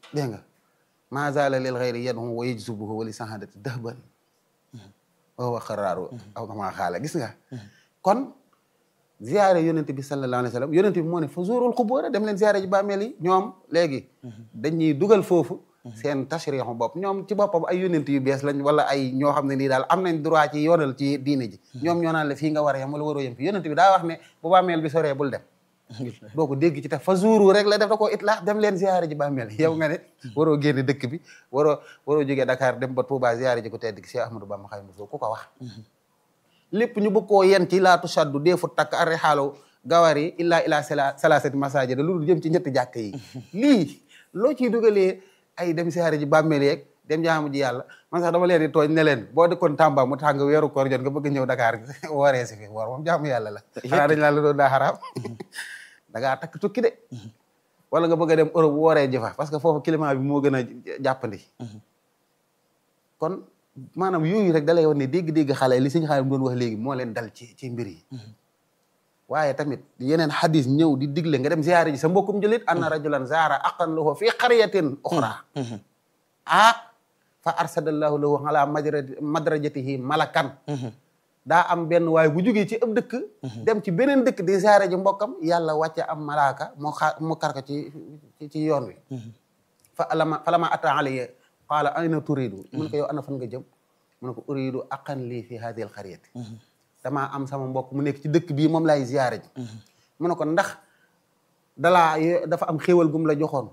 dégg nga ma zala lil xayri yadhu wa yajzubuhu wa li sahadati dahban wa huwa xaraaru aw kama xaala gis nga kon ziyaare yonente bi sallallahu alayhi wa sallam yonente bi moo ne fa zuurul xubóora dem leen ziyaare ji bàmmeel yi ñoom léegi dañuy dugal foofu seen tashrixu bopp ñoom ci boppam ay yonente yu bees lañ wala ay ñoo xam ne nii daal am nañ droit ci yoonal ci diine ji ñoom ñoo naan la fii nga war a yem wala waroo yem fi yonente bi daa wax ne bu bàmmeel bi soree bul dem doo ko dégg ci te fa zuuru rek la def da koo itlaax dem leen ziyaare ji bàmmeel yow nga ne waroo génn dëkk bi waroo waroo jógee Dakar dem ba Touba ziyaare ji ko tedd ki Cheikh Ahmadou Bamba Xaadimu Rasuul ku ko wax lépp ñu bëgg koo yen ci laatu saddu deefu takk arri xaalaw gawar yi illaa ilaa sala salasati masajida lu dul jëm ci ñetti jàkk yi lii loo ciy dugalee ay dem siyaare ji bàmmeel yeeg dem jaamu ji yàlla man sax dama leen di tooñ ne leen boo dëkkoon Tamba mu tàng weeru koor jot nga bëgg ñëw Dakar wooree si fi woor moom jaamu yàlla la xanaa dañ laa la doon daa xaraam da ngaa takk tukki de wala nga bëgg a dem Europe wooree ji fa parce que foofu climat bi moo gën a jàppandi kon maanaam yooyu rek dalay wan ne dégg-dégg xale li suñu xale doon wax léegi moo leen dal ci ci mbir yi waaye tamit yeneen xadis ñëw di digle nga dem ziyaare ji sa mbokkum julit anna rajulan zaara aqan lahu fi qaryatin uxra ah fa arsadallahu lahu ala madrajatihi malakan daa am benn waaye bu jógee ci ëpp dëkk dem ci beneen dëkk di ziyaare ji mbokkam yàlla wàcce am malaaka mu xaar mu kar ko ci ci yoon wi fa alama fa lama ata alayya qaala ayna turidu mu ne ko yow ana fan nga jëm mu ne ko uridu aqan lii fi hadihi al qaryati damaa am sama mbokk mu nekk ci dëkk bii moom laay ziyaare ji mu ne ko ndax dalaa dafa am xéewal gum la joxoon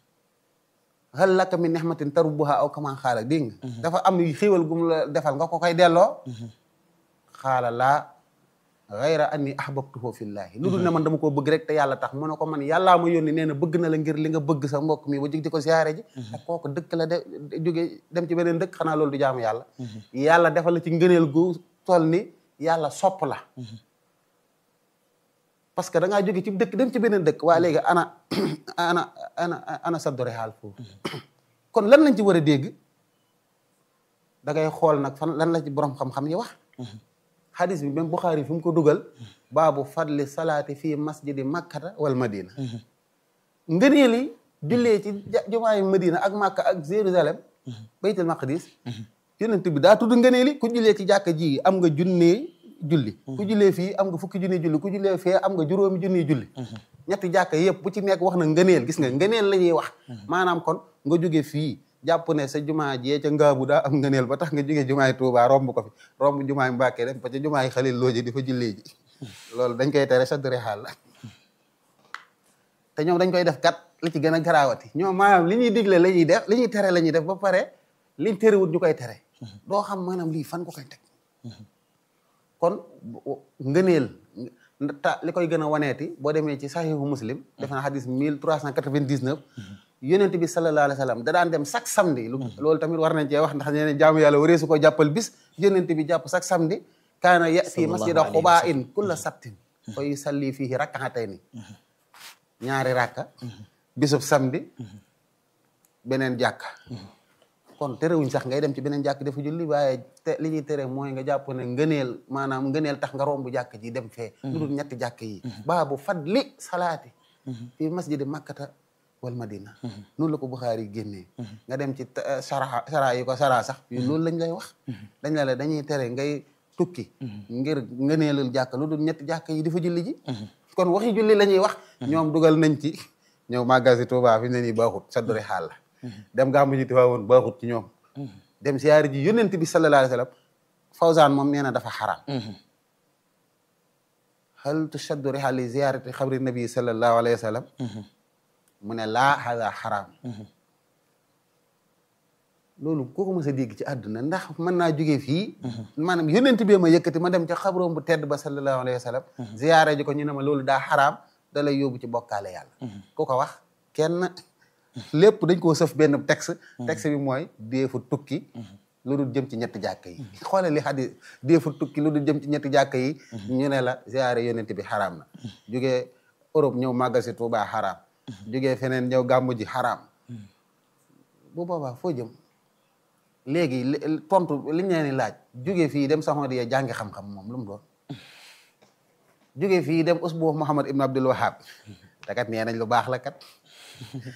hal laka min nihmatin tarubbuha aw kama xaala dégg nga dafa am xéewal gum la defal nga ko koy delloo xaala laa gayra anni ahbabtuhu fillahi lu dul ne man dama koo bëgg rek te yàlla tax mu ne ko man yàllaa ma yónni nee na bëgg na la ngir li nga bëgg sa mbokk mi ba jig di ko ziyaare ji te kooku dëkk la de jóge dem ci beneen dëkk xanaa loolu du jaamu yàlla yàlla defal la ci ngëneel gu toll ni yàlla sopp la parce que da ngaa jóge ci dëkk dem ci beneen dëkk waa léegi ana ana ana ana saddore xaal foofu kon lan lañ ci war a dégg da ngay xool nag fan lan la ci borom xam-xam yi wax xadis bi même Buxaari fi mu ko dugal baabu fadli salaati fii masjidi makkata wal madina ngëneel yi jullee ci jumaayu madina ak makka ak jérusalem baytul maqdis yonent bi daa tudd ngëneel yi ku jullee ci jàkka ji am nga junnee julli ku jullee fii am nga fukki junni julli ku jullee fee am nga juróomi junni julli ñetti jàkka yëpp bu ci nekk wax na ngëneel gis nga ngëneel la ñuy wax maanaam kon nga jóge fii jàpp ne sa jumaa jee ca ngaabu daa am ngëneel ba tax nga jóge jumaay Tuubaa romb ko fi romb jumaay Mbàkke dem ba ca jumaay Xalil looji di fa jullee ji loolu dañ koy tere sa dure xaal la te ñoom dañ koy def kat li ci gën a garaawati ñoom maanaam li ñuy digle la ñuy def li ñuy tere la ñuy def ba pare liñ terewut ñu koy tere doo xam maanaam lii fan ko koy teg kon ngëneel ta li koy gën a waneeti boo demee ci saxiixu muslim def na xadis mille trois cent quatre-vingt-dix-neuf yonent bi sallallahu alayhi wa sallam da daan dem chaque samedi loolu tamit war nañ cee wax ndax ñeneen jaamu yàlla waree su ko jàppal bis yonent bi jàpp chaque samedi kaana yati masjida xubaa in kulla sabtin fa yusalli fihi rak'atayni ñaari rakka bisub samedi beneen jàkka kon terewuñ sax ngay dem ci beneen jàkk dafa julli waaye te li ñuy tere mooy nga jàpp ne ngëneel maanaam ngëneel tax nga romb jàkk ji dem fee lu dul ñetti jàkk yi baabu fadli salaati fi masjidi makkata wal madina noonu la ko Buxaari génnee nga dem ci sara sara yi ko sara sax yu loolu lañ lay wax dañ la la dañuy tere ngay tukki ngir ngëneelul jàkk lu dul ñetti jàkk yi dafa julli ji kon waxi julli la ñuy wax ñoom dugal nañ ci ñëw magasi Tuubaa fi ne nii baaxut sa dori xaal la dem gàmmu ji Tiwaawoon baaxut ci ñoom dem siyaari ji yónnent bi sallallahu alayhi wa sallam Fawzaan moom nee na dafa xaraam hal tushaddu rihaal li ziyaarati xabri nabi sallallahu alayhi wa sallam mu ne laa hada xaraam loolu kooku mës a dégg ci àdduna ndax mën naa jógee fii maanaam yónnent bi ma yëkkati ma dem ca xabroom bu tedd ba sallallahu alayhi wa sallam ziyaare ji ko ñu ne ma loolu daa xaraam da lay yóbbu ci bokkaale yàlla ku ko wax kenn lépp dañ koo sëf benn texte texte bi mooy deefu tukki lu dul jëm ci ñetti jàkk yi xoolal li xadis deefu tukki lu dul jëm ci ñetti jàkk yi ñu ne la ziyaare yonent bi xaraam na jógee Europe ñëw màggal si Tuubaa xaraam jógee feneen ñëw gàmmu ji xaraam bu boobaa foo jëm léegi tontu li ñu leen di laaj jógee fii dem saxoon di jàngi xam-xam moom lu mu doon jógee fii dem usbu Muhammad ibn Abdul Wahab te kat nee nañ lu baax la kat